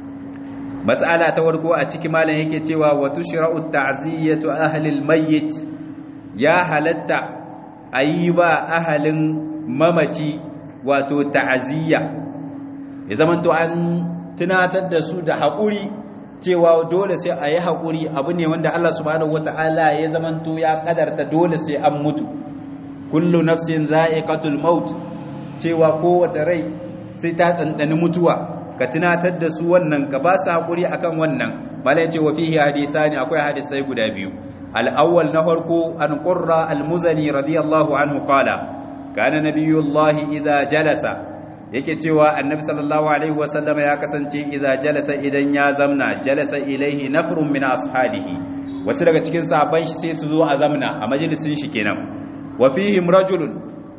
matsala ta warko a ciki malam yake cewa wato shira'ut ta'ziyyatu ahlil mayyit ya halatta ayi ba ahalin mamaci wato ta'aziyya ya zamanto an tunatar da su da haƙuri cewa dole sai a yi haƙuri abu ne wanda Allah subhanahu wata'ala ya zamanto ya kadarta dole sai an mutu kullu nafsin za'iqatul maut cewa kowace rai sai ta dandani mutuwa ka tunatar da su wannan ka ba su hakuri akan wannan malai ce wa fihi hadithani akwai hadisai guda biyu al-awwal na farko an qurra al-muzani radiyallahu anhu qala kana nabiyullahi idza jalasa yake cewa annabi sallallahu alaihi wasallam ya kasance idza jalasa idan ya zamna jalasa ilaihi nafrun min ashabihi wasu daga cikin sahabban shi sai su zo a zamna a majalisin shi kenan wa fihim rajulun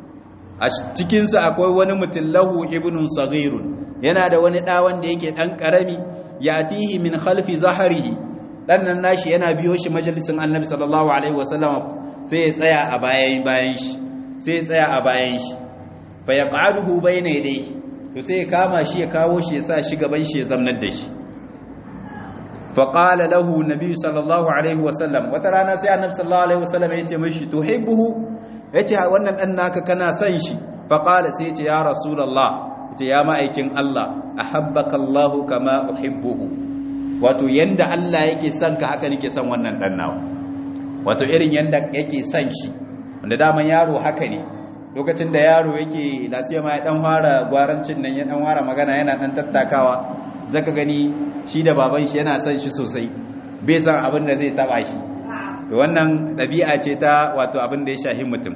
a cikinsu akwai wani mutum lahu ibnun saghirun yana da wani ɗa wanda yake ɗan ƙarami ya tihi min khalfi zaharihi ɗan nan nashi yana biyo shi majalisin annabi sallallahu alaihi wasallam sai ya tsaya a bayan bayan shi sai ya tsaya a bayan shi fa yaq'aduhu bayna yadayhi to sai ya kama shi ya kawo shi ya sa shi gaban shi ya zamnar da shi faƙala lahu nabi sallallahu alaihi wasallam wata rana sai annabi sallallahu alaihi wasallam ya ce mashi tuhibbuhu ya ce wannan ɗan naka kana son shi faƙala sai ya ce ya rasulallah ya ce ya ma'aikin Allah a habbaka Allah kama uhibbuhu wato yanda Allah yake son ka haka nake son wannan ɗan nawa wato irin yanda yake son shi wanda daman yaro haka ne lokacin da yaro yake lasiya ma ya ɗan fara gwarancin nan ya ɗan fara magana yana ɗan tattakawa zaka gani shi da baban shi yana son shi sosai bai san abin da zai taba shi to wannan ɗabi'a ce ta wato abin da ya shahi mutum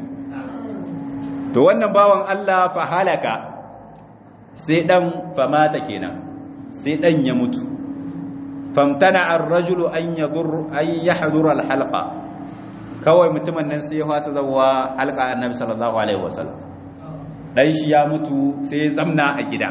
to wannan bawan Allah fa halaka sai dan famata kenan sai dan ya mutu famtana ar-rajulu an yadur an yahdura al-halqa kawai mutumin nan sai ya fasa zawa halqa annabi sallallahu alaihi wasallam dan shi ya mutu sai ya zamna a gida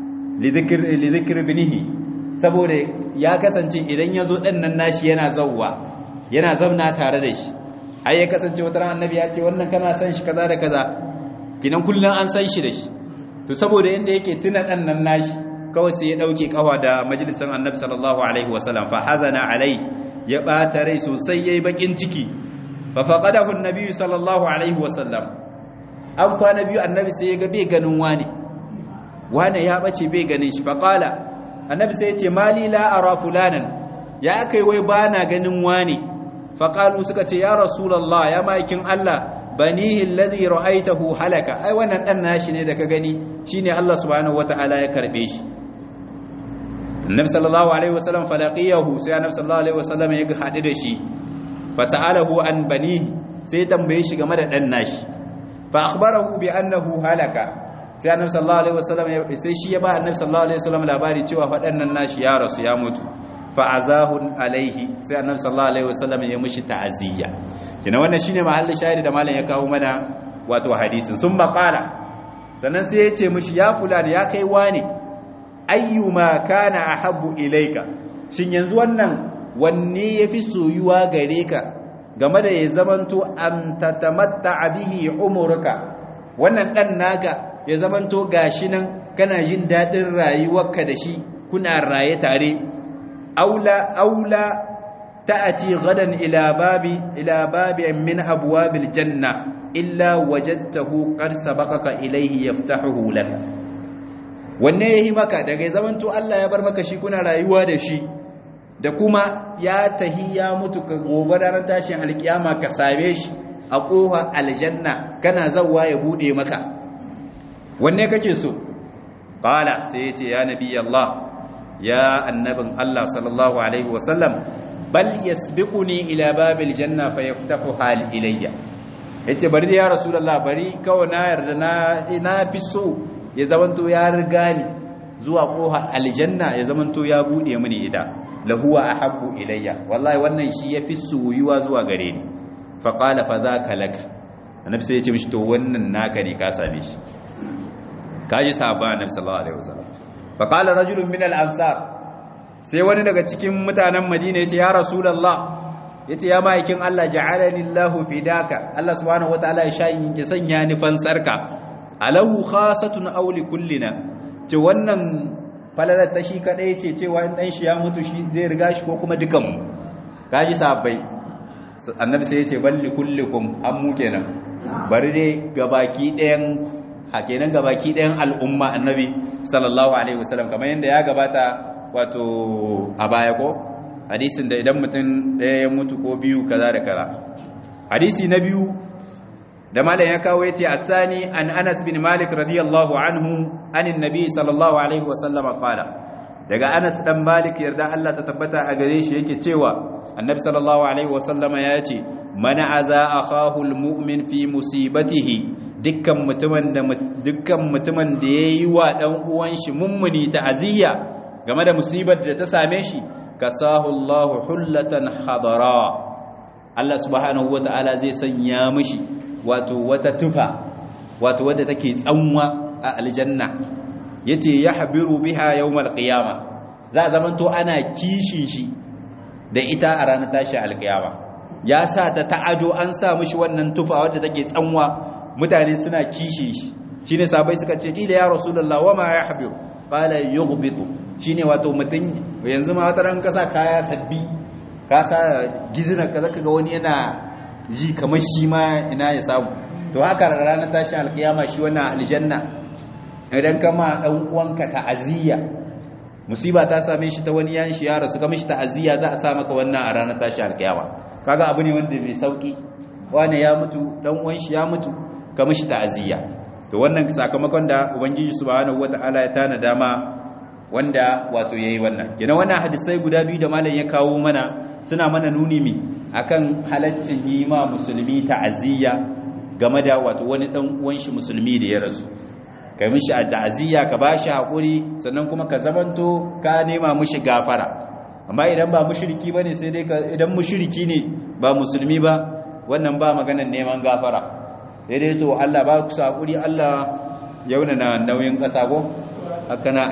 li dhikr binihi saboda ya kasance idan ya zo ɗan nan nashi yana zauwa yana zamna tare da shi ai ya kasance wata ran annabi ya ce wannan kana san shi kaza da kaza kinan kullun an san shi da shi to saboda inda yake tuna ɗan nan nashi kawai sai ya dauke kawa da majalisan annabi sallallahu alaihi wasallam fa hazana alai ya bata rai sosai yayi bakin ciki fa faqadahu annabi sallallahu alaihi wasallam an kwana biyu annabi sai ya ga bai ganin wani wani ya bace bai ganin shi fa qala annabi sai ya ce mali la ara fulanan ya kai wai bana ganin wani faqalu suka ce ya rasulullah ya maikin Allah banihi alladhi ra'aytahu halaka ai wannan dan nashi ne da ka gani shine Allah subhanahu wataala ya karbe shi annabi sallallahu alaihi wasallam falaqiyahu sai annabi sallallahu alaihi wasallam ya hadu da shi fasalahu an banihi sai tambaye shi game da dan nashi fa akhbarahu bi annahu halaka sai annabi sallallahu alaihi wasallam sai shi ya ba annabi sallallahu alaihi wasallam labari cewa fadannan nashi ya rasu ya mutu fa azahun alaihi sai annabi sallallahu alaihi wasallam ya mishi ta'aziyya kina wannan shine mahallin shahidi da malam ya kawo mana wato hadisin sun maqala sannan sai ya ce mishi ya fulani ya kai wane ayyuma kana ahabbu ilaika shin yanzu wannan wanne yafi soyuwa gare ka game da ya zamanto am tatamatta bihi umurka wannan dan naka ya zamanto gashi nan kana jin dadin rayuwarka da shi kuna raye tare aula aula ta'ati gadan ila babi ila babi min abwabil janna illa wajadtahu qad sabaqaka ilayhi yaftahuhu lak wanne yayi maka daga zamanto Allah ya bar maka shi kuna rayuwa da shi da kuma ya tahi ya mutu ka gobe ranar tashin alkiyama ka same shi a kofa aljanna kana zawwa ya bude maka wanne kake so qala sai yace ya nabi Allah ya annabin Allah sallallahu alaihi wasallam bal yasbiquni ila babil janna fayaftahu hal ilayya yace bari ya rasulullah bari kawai na yarda na na fi so ya zamanto ya riga ni zuwa koha aljanna ya zamanto ya bude mini ida lahuwa ahabbu ilayya wallahi wannan shi yafi soyuwa zuwa gare ni fa qala fa zaka lak annabi sai ya ce mishi to wannan naka ne ka same shi kaji sahaba annabi sallallahu alaihi wasallam fa qala rajulun min al ansar sai wani daga cikin mutanen madina yace ya rasulullah yace ya ma'aikin Allah ja'alani Allahu fidaka Allah subhanahu wataala ya shayin ya sanya ni fansarka alahu khasatun aw li kullina ce wannan falalar ta shi kadai ce cewa in dan shi ya mutu shi zai riga shi ko kuma dukan mu kaji sahabbai annabi sai yace balli kullikum an mu kenan bari dai gabaki ɗayan a kenan gabaki ɗayan al'umma annabi sallallahu alaihi wasallam kamar yadda ya gabata wato a baya ko hadisin da idan mutum ɗaya ya mutu ko biyu kaza da kaza hadisi na biyu da malam ya kawo yace asani an Anas bin Malik radiyallahu anhu anin nabi sallallahu alaihi wasallam qala daga Anas dan Malik yarda Allah ta tabbata a gare shi yake cewa annabi sallallahu alaihi wasallama ya ce man aza akahu almu'min fi musibatihi dukkan mutumin da dukkan mutumin da yayi wa dan uwan shi mummuni ta'aziyya game da musibar da ta same shi kasahu Allahu hullatan hadara Allah subhanahu wata'ala zai sanya mishi wato wata tufa wato wadda take tsanwa a aljanna yace yahbiru biha yawmal qiyama za zamanto ana kishin shi da ita a ranar tashi alqiyama ya sa ta ta'ado an sa mishi wannan tufa wadda take tsanwa mutane suna kishin shi shine sabai suka ce kila ya rasulullah wama yahbiru qala yughbitu shine wato mutum yanzu ma wata ran kasa kaya sabbi ka sa gizina ka zaka ga wani yana ji kamar shi ma ina ya samu to haka ranar tashin alkiyama shi wannan aljanna idan kama dan uwanka ta'aziyya musiba ta same shi ta wani yan shi ya rasu kamar shi ta'aziyya za a sa maka wannan a ranar tashin alkiyama kaga abu ne wanda mai sauki wani ya mutu dan uwan shi ya mutu kamar shi ta'aziyya to wannan sakamakon da ubangiji subhanahu wataala ya tana dama wanda wato yayi wannan kina wannan hadisai guda biyu da malam ya kawo mana suna mana nuni mi akan halaccin yi ma musulmi ta'aziyya game da wato wani dan uwan shi musulmi da ya rasu kai mishi ta'aziyya ka bashi hakuri sannan kuma ka zamanto ka nema mishi gafara amma idan ba mushriki bane sai dai idan mushriki ne ba musulmi ba wannan ba maganar neman gafara sai dai to Allah ba ku hakuri Allah yauna na nauyin kasa ko haka na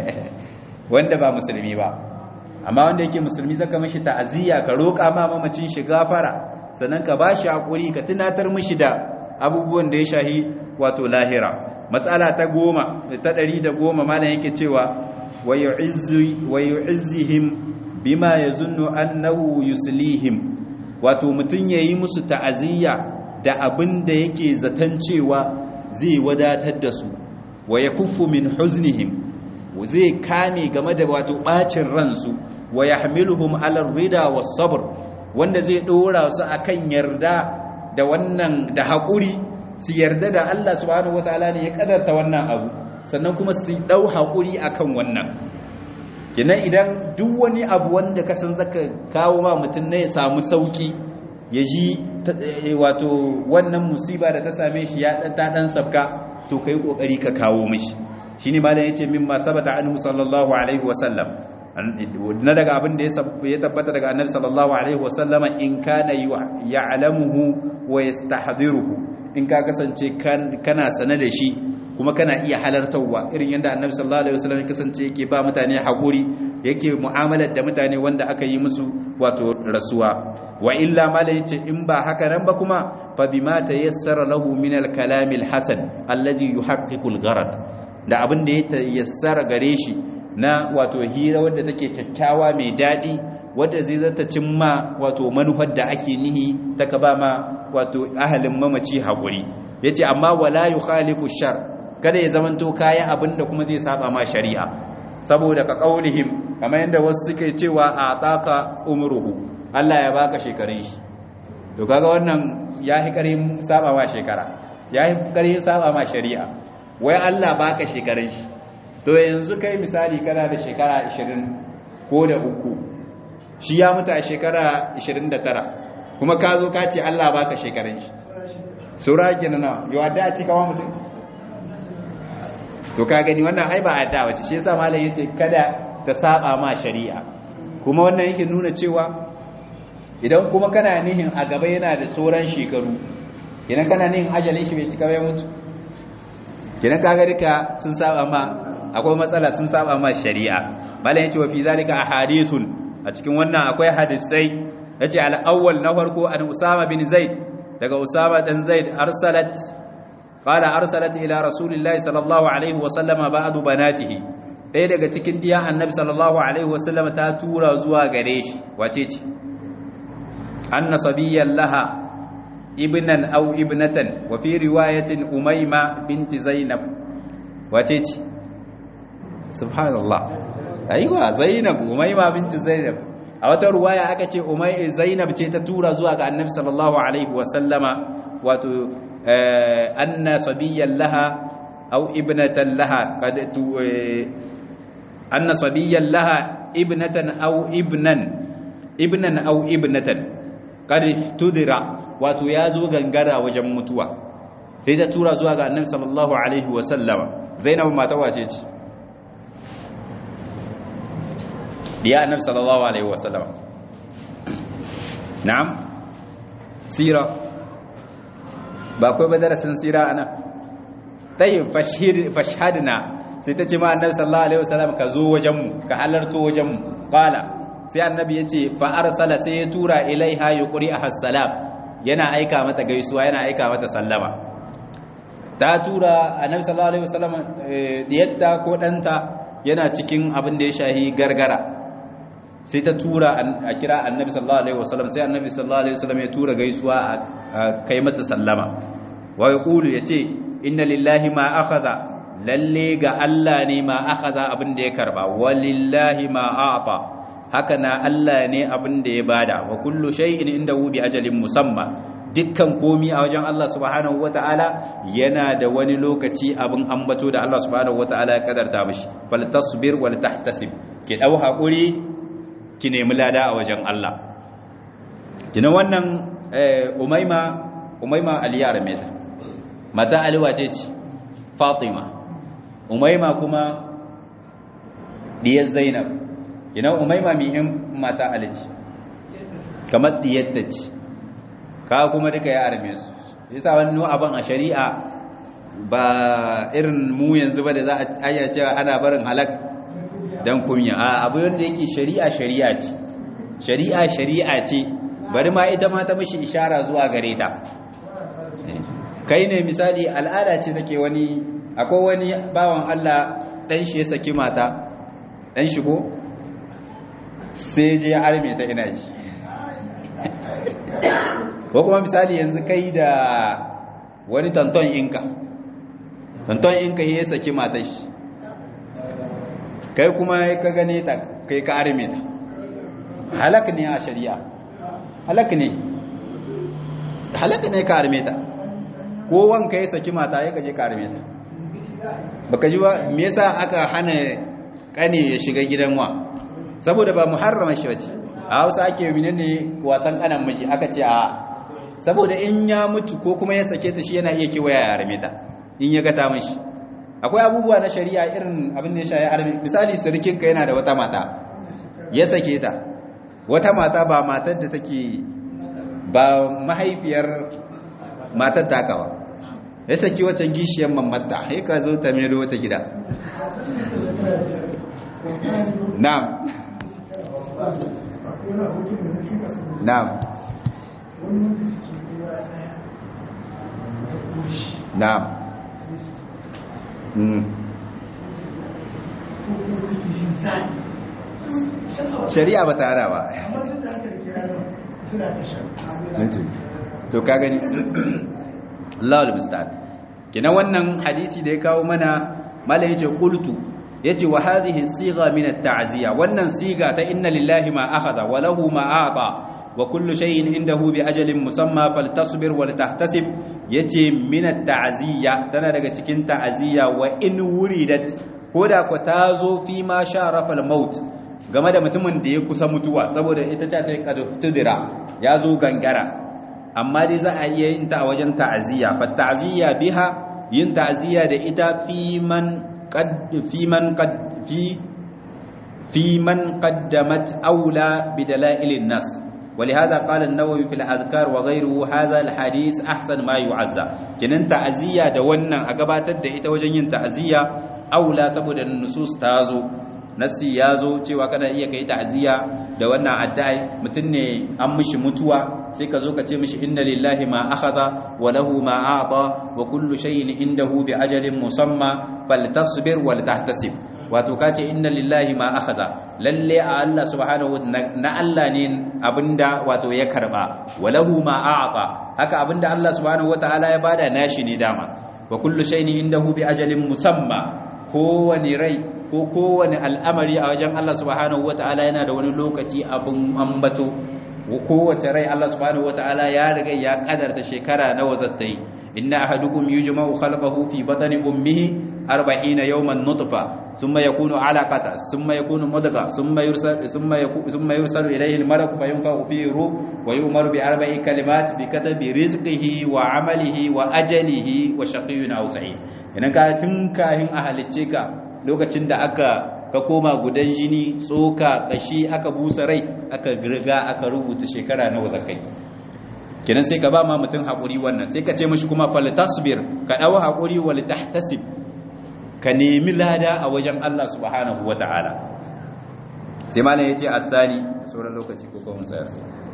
wanda ba musulmi ba amma wanda yake musulmi zaka mishi ta'aziyya ka roƙa ma mamacin shi gafara sannan ka bashi hakuri ka tunatar mishi da abubuwan da ya shahi wato lahira matsala ta goma ta ɗari da goma malam yake cewa wa yu'izzihim bima yazunnu annahu yuslihim wato mutun yayi musu ta'aziyya da abin da yake zaton cewa zai wadatar da su wa yakuffu min huznihim zai kame game da wato bacin ransu wa yahmiluhum ala rida was sabr wanda zai dora su akan yarda da wannan da haƙuri su yarda da Allah subhanahu wataala ne ya kadarta wannan abu sannan kuma su dau haƙuri akan wannan kinan idan duk wani abu wanda ka san zaka kawo ma mutum ne ya samu sauki ya ji wato wannan musiba da ta same shi ya dan dan sabka to kai kokari ka kawo mishi shine malam yace mimma sabata anhu sallallahu alaihi wasallam na daga abin da ya tabbata daga annabi sallallahu alaihi wasallama in kana ya'lamuhu wa yastahdiruhu in ka kasance kana sane da shi kuma kana iya halartarwa irin yadda annabi sallallahu alaihi wasallam ya kasance yake ba mutane hakuri yake mu'amalar da mutane wanda aka yi musu wato rasuwa wa illa mala yace in ba haka nan ba kuma fa bima tayassara lahu min al-kalam al-hasan alladhi yuhaqqiqu al-gharad da abin da ya tayassara gare shi na wato hira wadda take kyakkyawa mai dadi wadda zai zata cimma wato manufar da ake nihi ta ka ba ma wato ahalin mamaci haƙuri ya ce amma wala yi khalifu shar kada ya zamanto kaya abin da kuma zai saba ma shari'a saboda ka ƙaunihim kamar yadda wasu suke cewa a taka umruhu Allah ya baka shekarun shi to kaga wannan ya yi ƙarin saba ma shekara ya yi ƙarin saba ma shari'a wai Allah baka shekarun shi to yanzu kai misali kana da shekara 20 ko da uku shi ya mutu a shekara 29 kuma ka zo ka ce Allah baka shekarun shi sura kenan na yau da a ci kawo mutum to ka gani wannan ai ba adda wace shi yasa malam yace kada ta saba ma shari'a kuma wannan yake nuna cewa idan kuma kana nihin a gaba yana da sauran shekaru idan kana nihin ajalin shi bai cika bai mutu kenan kaga duka sun saba ma akwai matsala sun saba ma shari'a malam yace wa fi zalika ahadithun a cikin wannan akwai hadisai yace al-awwal na farko an Usama bin Zaid daga Usama dan Zaid arsalat qala arsalat ila rasulillahi sallallahu alaihi wa sallama ba'du banatihi ɗaya daga cikin diyan annabi sallallahu alaihi wa sallama ta tura zuwa gare shi wace ce anna sabiyyan laha ibnan aw ibnatan wa fi riwayatin umayma binti zainab wace ce subhanallah aiwa zainab umayma binti zainab a wata ruwaya aka ce umay zainab ce ta tura zuwa ga annabi sallallahu alaihi wa sallama wato anna sabiyyan laha aw ibnatan laha kad tu anna sabiyyan laha ibnatan aw ibnan ibnan aw ibnatan kad tudira wato ya zo gangara wajen mutuwa sai ta tura zuwa ga annabi sallallahu alaihi wa sallama zainab mata wace ce diya annabi sallallahu alaihi wa sallama na'am sira ba kai ba darasin sira ana tayyib fashhid fashhadna sai ta ce ma annabi sallallahu alaihi wa sallam ka zo wajen mu ka halarto wajen mu qala sai annabi yace fa arsala sai ya tura ilaiha yuqri ahassalam yana aika mata gaisuwa yana aika mata sallama ta tura annabi sallallahu alaihi wasallam diyatta ko danta yana cikin abin da ya shahi gargara sai ta tura a kira annabi sallallahu alaihi wasallam sai annabi sallallahu alaihi wasallam ya tura gaisuwa a kai mata sallama wa yaqulu yace inna lillahi ma akhadha lalle ga Allah ne ma akhadha abin da ya karba walillahi ma a'ta haka na Allah ne abin da ya bada wa kullu shay'in indahu bi ajalin musamma dukkan komi a wajen Allah subhanahu wata'ala yana da wani lokaci abin ambato da Allah subhanahu wata'ala ya kadarta mishi fal tasbir wal tahtasib ki dau hakuri ki nemi lada a wajen Allah kina wannan umaima umaima aliyar meta mata ali wace ce fatima umaima kuma diyar zainab kina umaima mihin mata ali ce kamar diyatta ce ka kuma duka ya arme su yasa wani abin a shari'a ba irin mu yanzu ba da za a ayya cewa ana barin halak dan kunya a abu wanda yake shari'a shari'a ce shari'a shari'a ce bari ma ita ma ta mishi ishara zuwa gare ta kai ne misali al'ada ce take wani akwai wani bawan Allah dan shi ya saki mata dan shi ko sai je ya arme ta ina ji ko kuma misali yanzu kai da wani tanton inka tanton inka ya saki matar shi kai kuma ka gane ta kai ka arme ta halak ne a shari'a halak ne halak ne ka arme ta ko wanka ya saki mata ya gaje ka arme ta baka ji ba me yasa aka hana kane ya shiga gidan wa saboda ba muharrama shi bace a Hausa ake menene wasan kanan miji aka ce a saboda in ya mutu ko kuma ya sake ta shi yana iya kewaya ya arme ta in ya gata mashi akwai abubuwa na shari'a irin abin da ya shaye arme misali surikinka yana da wata mata ya sake ta wata mata ba matar da take ba mahaifiyar matar taka ba ya saki wacce gishiyar mamatta sai ka zo ta mero wata gida na'am na'am na'am shari'a ba ta hana ba to ka gani Allah al kina wannan hadisi da ya kawo mana malai yace qultu yace wa hadhihi siga min at-ta'ziya wannan siga ta inna lillahi ma akhadha wa lahu ma a'ta wa kullu shay'in indahu bi ajalin musamma faltasbir wal tahtasib yace min at-ta'ziya tana daga cikin ta'ziya wa in wuridat koda ko tazo fi ma sharafa al-maut game da mutumin da ya kusa mutuwa saboda ita ta kai tudira ya zo gangara amma dai za a iya yin ta a wajen ta'ziya fa ta'ziya biha yin ta'ziya da ita fi man qad fi man qad fi fi man qaddamat aula bidala'ilin nas ولهذا قال النووي في الأذكار وغيره هذا الحديث أحسن ما يعزى كنن تعزية da wannan a gabatar da ita wajen yin ta'ziya aula saboda nusus ta zo nasi ya zo cewa kana iya kai ta'ziya da wannan addu'a mutum ne an mishi mutuwa sai ka zo ka ce mishi inna lillahi ma akhadha wa lahu ma a'ta wa kullu shay'in indahu bi ajalin musamma faltasbir wal tahtasib wato ka ce inna lillahi ma akhadha lalle a Allah subhanahu na Allah ne abinda wato ya karba wa lahu ma a'ta haka abinda Allah subhanahu wataala ya bada nashi ne dama wa kullu shay'in indahu bi ajalin musamma kowani rai ko kowane al'amari a wajen Allah subhanahu wata'ala yana da wani lokaci abin ambato kowace rai Allah subhanahu wata'ala ya riga ya kadarta shekara nawa zata yi inna ahadukum yujma'u khalqahu fi batni ummihi 40 yawman nutfa thumma yakunu 'alaqata thumma yakunu mudgha thumma yursal thumma thumma yursalu ilayhi al-malak fa yunfakhu fihi ruh wa yu'maru bi arba'i kalimat bi katabi rizqihi wa 'amalihi wa ajalihi wa shaqiyyun aw sa'id idan ka tun kahin a halicce ka lokacin da aka ka koma gudan jini tsoka kashi aka busa rai aka riga aka rubuta shekara nawa zakai kenan sai ka ba ma mutum hakuri wannan sai ka ce mishi kuma fal tasbir ka dawo hakuri wal tahtasib ka nemi lada a wajen Allah subhanahu wataala sai malam yace asali sauran lokaci ko kuma tsaya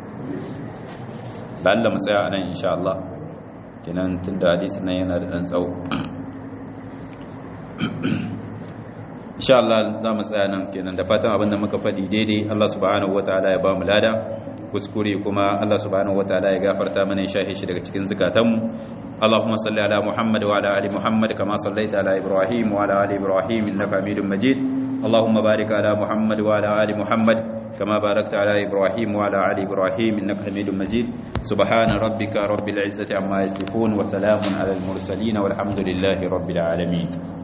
ba Allah mu tsaya nan insha Allah kenan tunda hadisin nan yana da dan tsawo insha Allah za mu tsaya nan kenan da fatan abinda muka faɗi daidai Allah subhanahu wataala ya ba mu lada kuskure kuma Allah subhanahu wataala ya gafarta mana ya shahe shi daga cikin zakatanmu اللهم صل على محمد وعلى ال محمد كما صليت على ابراهيم وعلى ال ابراهيم انك حميد مجيد اللهم بارك على محمد وعلى ال محمد كما باركت على ابراهيم وعلى ال ابراهيم انك حميد مجيد سبحان ربك رب العزه عما يصفون وسلام على المرسلين والحمد لله رب العالمين